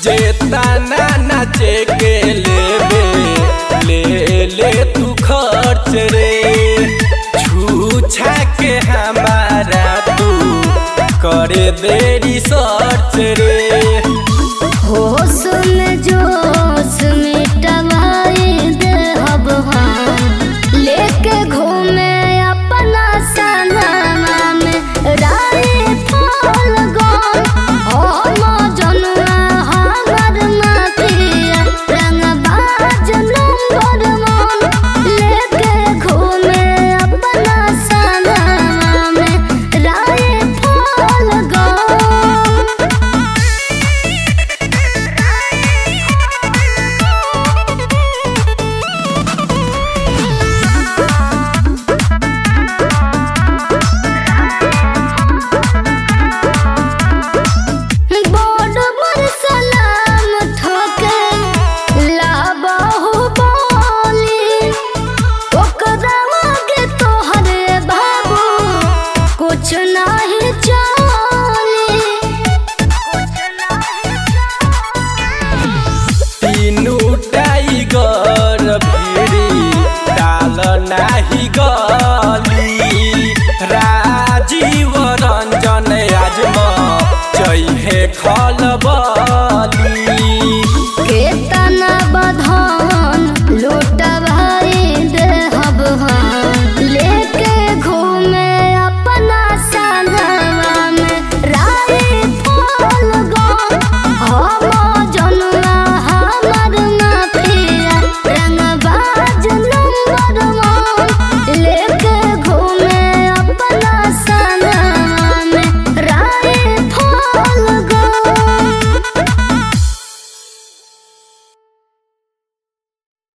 जेता ना नाचे के लेबे ले ले तू खर्च रे छूछा के हमारा तू करे देरी सर्च रे होश में जोश मिटवाई दे हब हम लेके घूमे अपना सनमा में रानी फल गम हम जनुआ हमर माफिया रंगबाज नंबर वन लेके घूमे अपना सनमा में रानी फल गम बड़ बड़ सलाम ठोके लाबहु बोली ओकरा आगे तोहरे बाबू कुछ नहीं चली तीनू टाइगर भिड़ी डाल नाही गली राजीव रंजन आजम चैहे खलबली